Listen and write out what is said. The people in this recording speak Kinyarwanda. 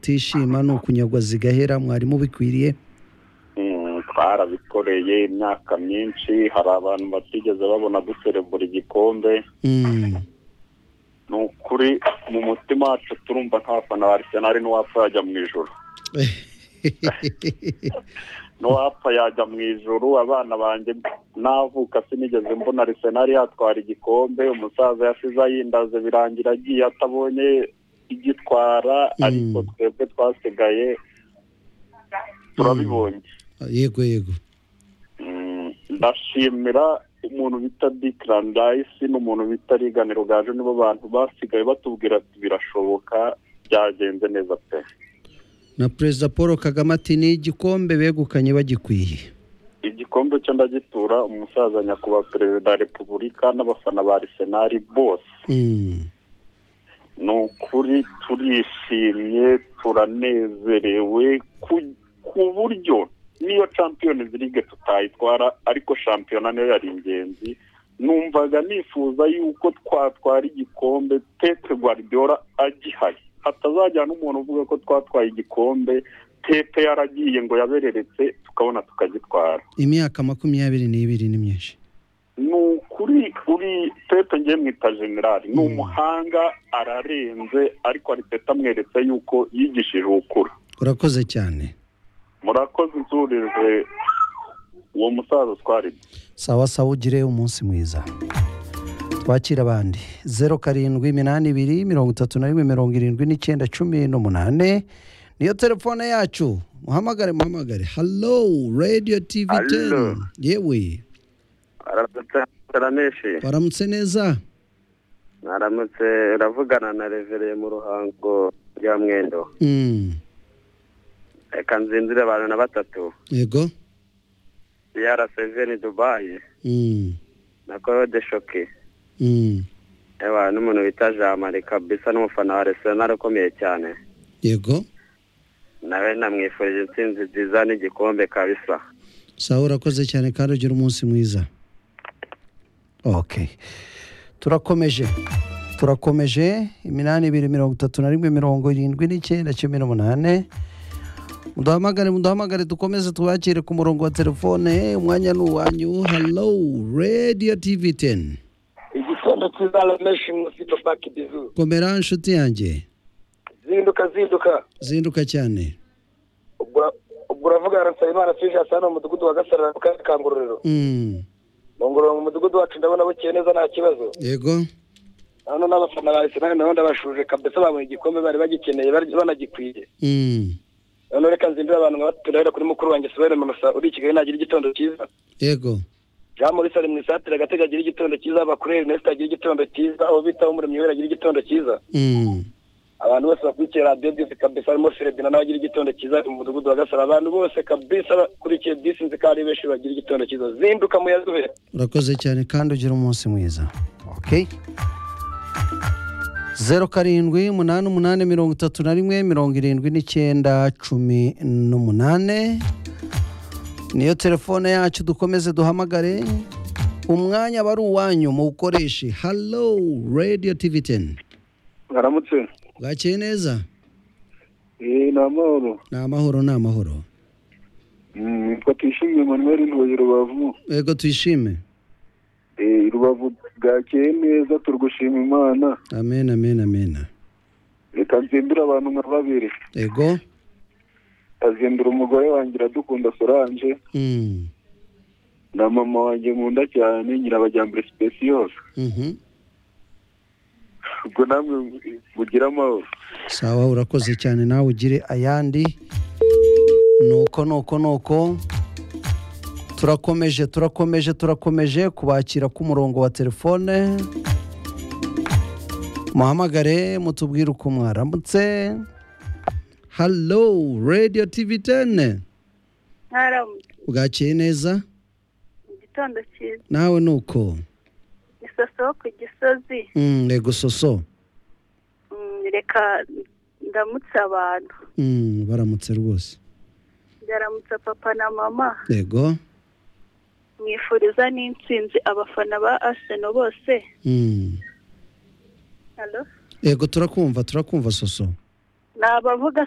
kutishima ni ukunyagwa zigahera mwarimu bikwiriye twarabikoreye imyaka myinshi hari abantu batigeze babona duserebura igikombe ni ukuri mu mutima wacu turumva nk'abafana ba arisenali n'uwapfa yajya mu ijoro n'uwapfa yajya mu ijoro abana banjye navuka sinigeze mbona arisenali yatwara igikombe umusaza yasize ayindaze birangira agiye atabonye igitwara ariko twebwe twasigaye turabibonye yego yego ndashimira umuntu bita dayisi n'umuntu bita riganiro gaju nibo bantu basigaye batubwira ati birashoboka byagenze neza pe na perezida paul kagame ati ni igikombe begukanye bagikwiye igikombe cyo ndagitura umusaza nyakubahwa perezida wa repubulika n'abafana ba arisenali bose ni ukuri turishimye turanezerewe ku buryo niyo champions league tutayitwara ariko shampiyona nayo yari ingenzi numvaga nifuza yuko twatwara igikombe pepe guardiola agihaye hatazajya n'umuntu uvuga ko twatwaye igikombe pepe yaragiye ngo yabereretse tukabona tukagitwara imyaka makumyabiri n'ibiri ni myinshi ni ukuri uri pepe ngiye mwita generali ni umuhanga ararenze ariko aripeta amweretse yuko yigishije ukura urakoze cyane murakoze inzurije uwo musaza utwara sawa sawa ugire umunsi mwiza twakira abandi zeru karindwi iminani ibiri mirongo itatu na rimwe mirongo irindwi n'icyenda cumi n'umunani niyo telefone yacu muhamagare muhamagare halo radiyo tivi teni Halo. yewe ararameshe waramutse neza aramutse ravugana na revereye mu ruhango rya mwendo Mm, reka nzinzire abantu na batatu yego yara seveni dubayi Mm, na korode shoke mm, ewa n'umuntu bita jamari kabisa n'umufana wa arsenal ukomeye cyane yego nawe namwifurije intsinzi nziza n'igikombe kabisa sawa urakoze cyane kandi ugira umunsi mwiza ok turakomeje turakomeje iminani ibiri mirongo itatu na rimwe mirongo irindwi n'icyenda cumi n'umunani muduhamagare muduhamagare dukomeze tubakire ku murongo wa telefone umwanya ni uwanyu halo radiyo tivi teni igitondo cyiza rameshi mufite paki bizu komera inshuti yanjye zinduka zinduka zinduka cyane ubwo ura- ubwo uravugana na nsabimana fije hasa hano mu mudugudu wa gasarara mu karere ka ngororero Mm, mu ngororero mu mudugudu wacu ndabona bukeye neza nta kibazo yego hano n'abafana ba arsenal nabo ndabashuje kabisa babonye igikombe bari bagikeneye bari- banagikwiye Mm, noneho reka nzindira abantu nkabaturahera kuri mukuru wanjye sobere manusa uri i kigali nagira igitondo cyiza yego jean maurice ari mu isatire agatega agira igitondo cyiza bakuriye ernest agira igitondo cyiza abo bitaho umuremyi wera agira igitondo cyiza Mm, abantu bose bakurikiye radiyo disi kabisa harimo feredina nawe agira igitondo cyiza mu mudugudu wa gasara abantu bose kabisa bakurikiye disi nzi ko ari benshi bagira igitondo cyiza zinduka muyazube urakoze cyane kandi ugira umunsi mwiza ok zeru karindwi umunani umunani mirongo itatu na rimwe mirongo irindwi n'icyenda cumi n'umunani niyo telefone yacu dukomeze duhamagare umwanya aba ari uwanyu muwukoreshe halo radiyo tivi teni baramutse bwakeye neza eee ni amahoro ni amahoro ni amahoro nitwa tuyishimiye manuel ntoye rubavu yego tuyishime eee rubavu bwakeye neza turigushima imana amen amen amen reka nzindure abantu nka babiri yego azindura umugore wanjye iradukunda solange Mm, na mama wanjye nkunda cyane nyirabajyambere sipesiyose mhm. ubwo namwe mugira amahoro sawa urakoze cyane nawe ugire ayandi nuko nuko nuko turakomeje turakomeje turakomeje kubakira k'umurongo wa telefone muhamagare mutubwire uko mwaramutse halo radiyo tivi tene ntara bwakeye neza mu gitondo cyiza nawe nuko isoso ku gisozi Mm, yego soso Mm, reka ndamutse abantu Mm, baramutse rwose ndaramutsa papa na mama yego mwifuriza n'intsinzi abafana ba aseno bose Mm. Hello? yego turakumva turakumva soso ni abavuga